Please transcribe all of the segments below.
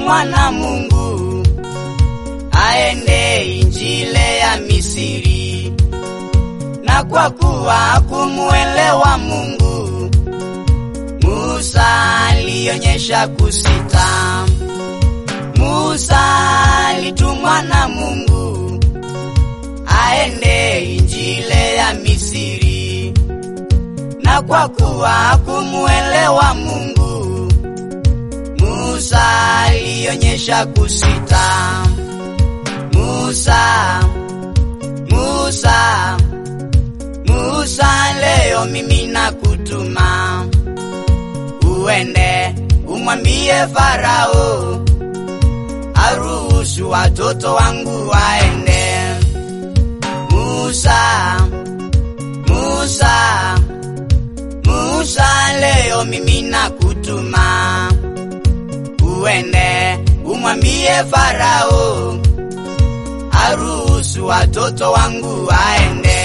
alitumwa na Mungu aende injile ya Misiri, na kwa kuwa hakumuelewa Mungu, Musa alionyesha kusita. Musa alitumwa na Mungu aende injile ya Misiri, na kwa kuwa hakumuelewa Mungu, Musa alionyesha kusita. Musa, Musa, Musa, leo mimi nakutuma uende umwambie Farao aruhusu watoto wangu waende. Musa, Musa, Musa, leo mimi nakutuma uende umwambie Farao aruhusu watoto wangu waende.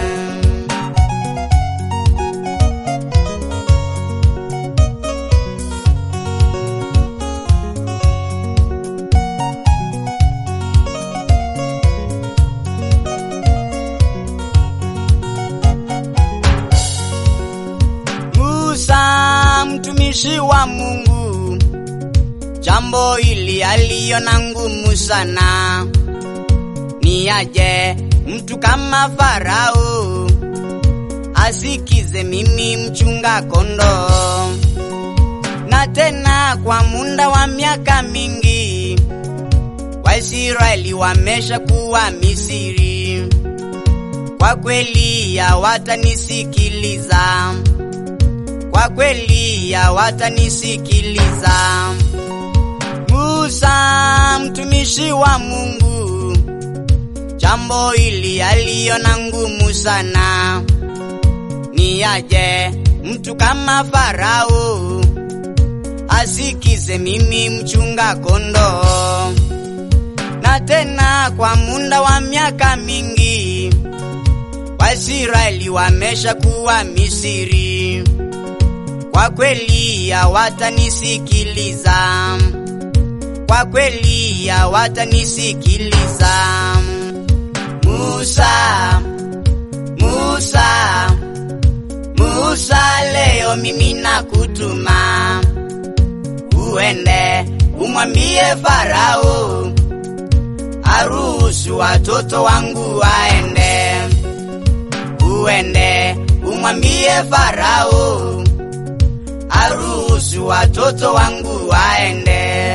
Musa mtumishi wa Mungu, jambo hili aliona ngumu sana. Ni aje mtu kama Farao asikize mimi mchunga kondoo, na tena kwa muda wa miaka mingi Waisraeli wamesha kuwa Misiri. Kwa kweli hawatanisikiliza, kwa kweli hawatanisikiliza. Musa mtumishi wa Mungu, jambo hili aliona ngumu sana. Ni aje mtu kama Farao asikize mimi mchunga kondoo, na tena kwa muda wa miaka mingi Waisraeli wamesha kuwa Misiri. Kwa kweli hawatanisikiliza, kwa kweli hawatanisikiliza. Musa, Musa, Musa, leo mimi nakutuma uende umwambie Farao aruhusu watoto wangu waende. Uende umwambie Farao aruhusu watoto wangu waende.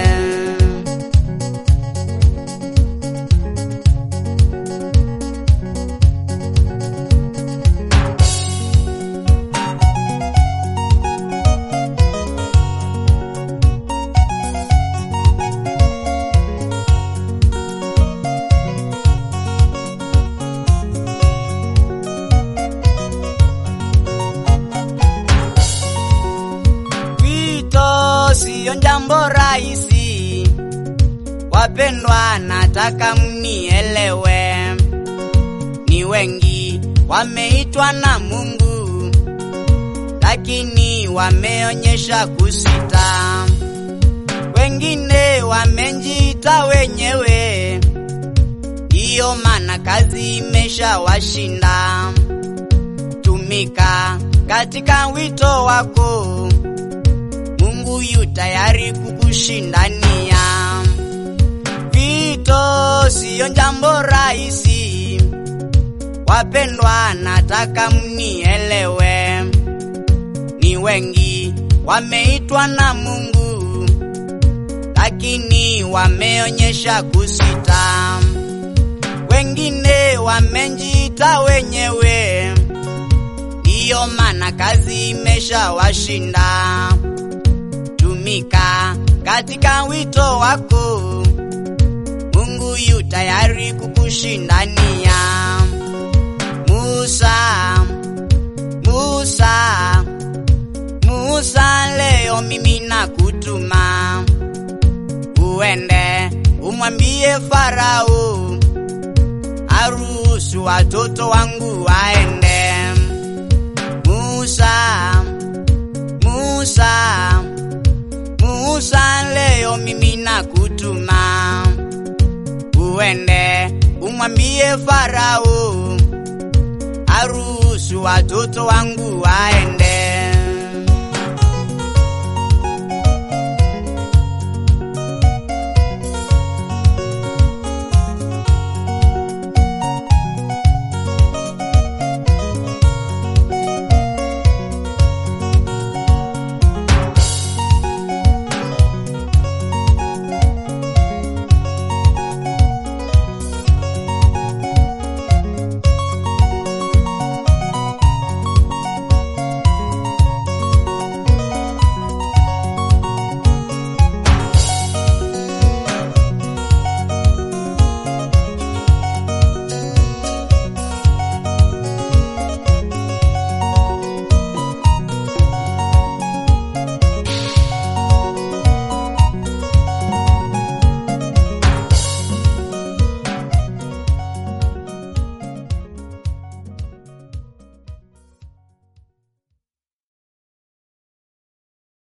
Wito siyo jambo rahisi, wapendwa, nataka mnielewe. Ni wengi wameitwa na Mungu, lakini wameonyesha kusita. Wengine wamejiita wenyewe, ndiyo maana kazi imeshawashinda. Tumika katika wito wako, Mungu yu tayari kukushindania. Vito siyo jambo rahisi, wapendwa, nataka mnielewe. Ni wengi wameitwa na Mungu, lakini wameonyesha kusita. Wengine wamejiita wenyewe, ndiyo maana kazi imeshawashinda. Tumika katika wito wako, Mungu yu tayari kukushindania. Musa, Musa, Musa, leo mimi nakutuma uende umwambie Farao aruhusu watoto wangu waende. Musa, Musa, Musa, leo mimi naku uende umwambie Farao aruhusu watoto wangu waende.